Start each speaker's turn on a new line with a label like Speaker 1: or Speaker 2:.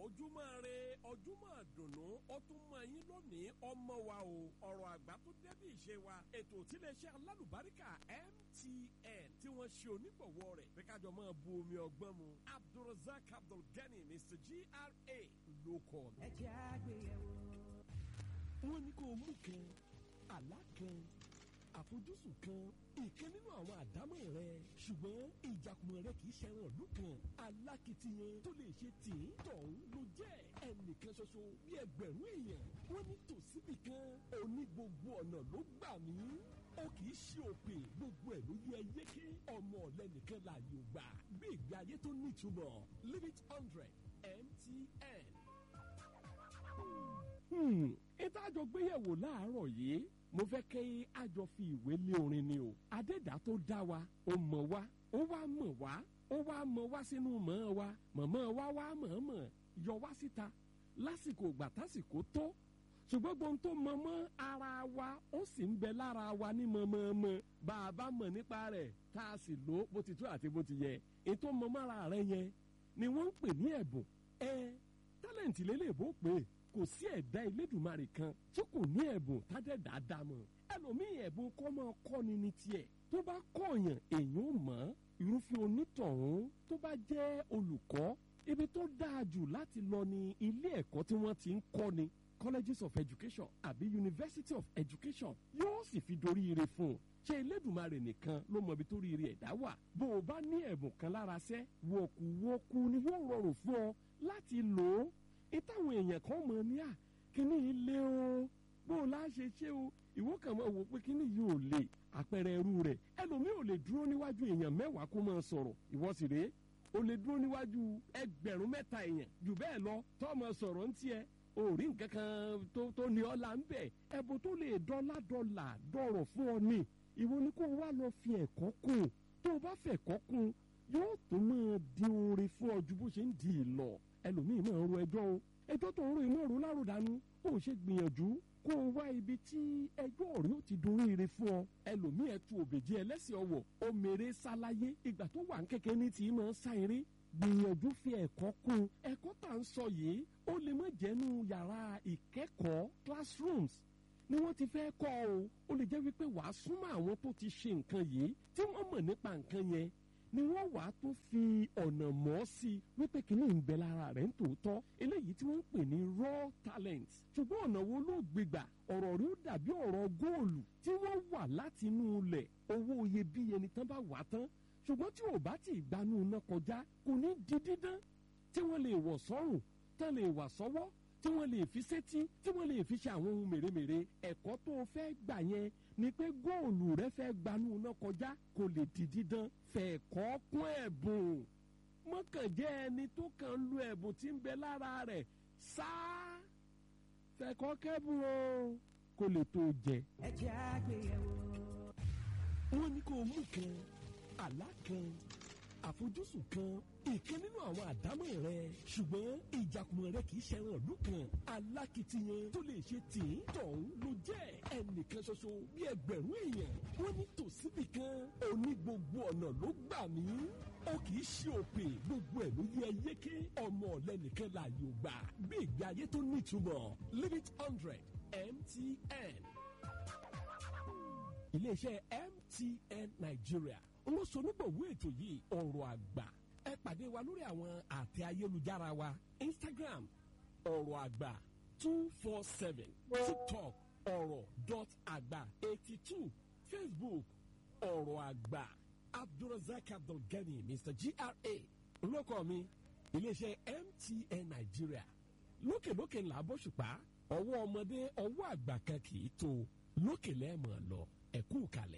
Speaker 1: ojúmọ́ re ojúmọ́ dùnú ó tún mọ yín lónìí ọmọ wa o ọ̀rọ̀ àgbà tó débi ìṣe wa ètò tíléeṣẹ́ alálùbáríkà MTN tí wọ́n ṣe onígbọ̀wọ́ rẹ̀ pé kájọ máa bu omi ọgbọ́n mu Abdulrasaq Abdulgani Mr GRA ló kọ́ mi.
Speaker 2: ẹ jẹ́ àgbéyẹ̀wò.
Speaker 1: wọ́n ní kó mú kan àlá kan àfojúsùn kan ìkan nínú àwọn àdámọ̀ rẹ ṣùgbọ́n ìjàkùmọ̀ rẹ kì í ṣẹran ìlú kan alákìtiyan tó lè ṣe tì í tọ̀hún ló jẹ́ ẹnìkan ṣoṣo bí ẹgbẹ̀rún èèyàn wọ́n ní tòsíbì kan òní gbogbo ọ̀nà ló gbà mí ó kì í ṣe òpè gbogbo ẹ̀ ló yẹ yéké ọmọ ọ̀lẹ́nìkan láàyò gbà bí ìgbé ayé tó nítumọ̀ limit hundred MTN ètò àjọgbéyẹ̀wò láàárọ̀ yìí mo fẹ́ kí àjọ fi ìwé lé orin ni o adẹ́dá tó dá wa ó mọ̀ wá ó wá mọ̀ wá ó wá mọ̀ wá sínú mọ̀ wa mọ̀mọ́ wa wá mọ̀ọ́mọ̀ yọ wá síta lásìkò ìgbà tásìkò tó ṣùgbọ́n gbọ́n tó mọ̀ mọ́ ara wa ó sì ń bẹ lára wa ní mọ̀mọ́mọ́ bá a bá mọ̀ nípa rẹ̀ tá a sì lò bó ti tó àti bó ti yẹ ètò mọ̀mọ́ra rẹ̀ yẹn ni wọ́n ń pè ní ẹ̀bùn ẹ tálẹ̀ǹtì lélẹ́ẹ̀bù pé kò sí ẹ̀dá Elédùmarè kan tí kò ní ẹ̀bùn tádẹ́dá dámọ̀ ẹlòmíì ẹ̀bùn kọ́ máa kọ́ni ní tiẹ̀ tó bá kọ̀ọ̀yàn èèyàn ò mọ̀ irúfẹ́ onítọ̀hún tó bá jẹ́ olùkọ́ ibi tó dáa jù láti lọ ní ilé ẹ̀kọ́ tí wọ́n ti ń kọ́ni colleges of education àbí university of education yóò sì fi dorí ire fún un ṣé Elédùmarè nìkan ló mọ ibi tó rí ire ẹ̀dá wà bó o bá ní ẹ̀bùn kan lára sẹ́ wọ̀kùwọ̀kù ni yóò rọrùn fún ọ láti lò ó ìtàwọn èèyàn kan mọ̀ ní à kíní yìí lé o bó o láá ṣe ṣe o ìwọ kàn máa wò pé kíní yìí ò lè àpẹẹrẹ ẹrú rẹ̀ ẹlòmíì ò lè dúró níwájú èèyàn mẹ́wàá kó máa sọ̀rọ̀ ìwọ sì rèé o lè dúró níwájú ẹgbẹ̀rún mẹ́ta èèyàn jù bẹ́ẹ̀ lọ tó máa sọ̀rọ̀ ń tiẹ̀ o rí nǹkan kan tó tó ní ọ́ là ń bẹ̀ ẹ̀bùn tó lè dọ́là dọ́là dọ̀rọ̀ fún ọ ní ìwọ ni kó o wá lọ fi ẹ̀kọ́ kún tó o bá fẹ̀kọ́ kún yóò tó máa di oore fún ọ ju bó ṣe ń di ìlọ ẹlòmíì máa ń ro ẹjọ́ o ẹjọ́ tó ń ro iná ro láròdànù ó ṣe gbìyànjú kó o wá ibi tí ẹjọ́ ọ̀rẹ́ ó ti dorí ire fún ọ ẹlòmíì ẹtu òbèjì ẹlẹ́sìn ọwọ̀ ó mèrè sáláyé ìgbà tó wà ń kékeré ní tí máa ń sá eré gbìyànjú fi ẹ̀kọ́ kún ẹ̀kọ́ tá à ń sọ yìí ó lè má jẹ́nu yàrá ìkẹ́kọ̀ọ́ classrooms ni wọ́n ti fẹ́ kọ́ o ó lè jẹ́ wípé wàá súnmọ́ àwọn tó ti ṣe nǹkan yìí tí wọ́n mọ̀ nípa nǹkan yẹn ni wọ́n wàá tún fi ọ̀nà mọ́ sí i wípé kìíní ń bẹ lára rẹ̀ ń tòótọ́ eléyìí tí wọ́n ń pè ní raw talent ṣùgbọ́n ọ̀nà wo ló gbégbà ọ̀rọ̀ rí ó dàbí ọ̀rọ̀ góòlù tí wọ́n wà láti inú ilẹ̀ owó iyebíye ni tán bá wà tán ṣùgbọ́n tí ò bá tí ì gbanú iná kọjá kò ní di dídán tí wọ́n lè wọ̀ sọ́rùn tán lè wà sọ́wọ́ tí wọ́n lè fi sétí tí wọ́n lè fi ṣe àwọn ohun mèremère ẹ̀kọ́ tó o fẹ́ gbà yẹn ni pé góòlù rẹ fẹ́ gbanú iná kọjá kò lè di dídán fẹ̀kọ́ kún ẹ̀bùn mọ́kànjẹ́ ẹni tó kàn ń lo ẹ̀bùn tí ń bẹ lára rẹ̀ sáá fẹ̀kọ́ kẹ́bùn o kò lè tó jẹ.
Speaker 2: ẹ jẹ́ àgbéyẹ̀wò.
Speaker 1: wọ́n ní kó o mú kan àlá kan àfojúsùn kan ìkan nínú àwọn àdámọ̀ rẹ ṣùgbọ́n ìjàkùmọ̀ rẹ kì í ṣẹran ìlú kan alákìtiyan tó lè ṣe tì í tọ̀hún ló jẹ́ ẹnìkan ṣoṣo bí ẹgbẹ̀rún èèyàn wọ́n ní tòsíbì kan òní gbogbo ọ̀nà ló gbà mí ó kì í ṣe òpè gbogbo ẹ̀ ló yẹ yéké ọmọ ọ̀lẹ́nìkan láàyò gbà bí ìgbé ayé tó nítumọ̀ limit hundred MTN iléeṣẹ́ MTN Nigeria olóṣonígbòwó ètò yìí ọ̀rọ̀ àgbà ẹ pàdé wa lórí àwọn àtẹ ayélujára wa Instagram ọ̀rọ̀ àgbà two four seven TikTok ọ̀rọ̀ dot àgbà eighty two Facebook ọ̀rọ̀ àgbà Abdulrasaq Abdulgani Mr GRA olóko mi iléeṣẹ́ MTN Nigeria lókèlókè ńlá bóṣùpá ọwọ́ ọmọdé ọwọ́ àgbà kan kì í tó lókè lẹ́ẹ̀mọ̀ lọ ẹ̀kú kalẹ̀.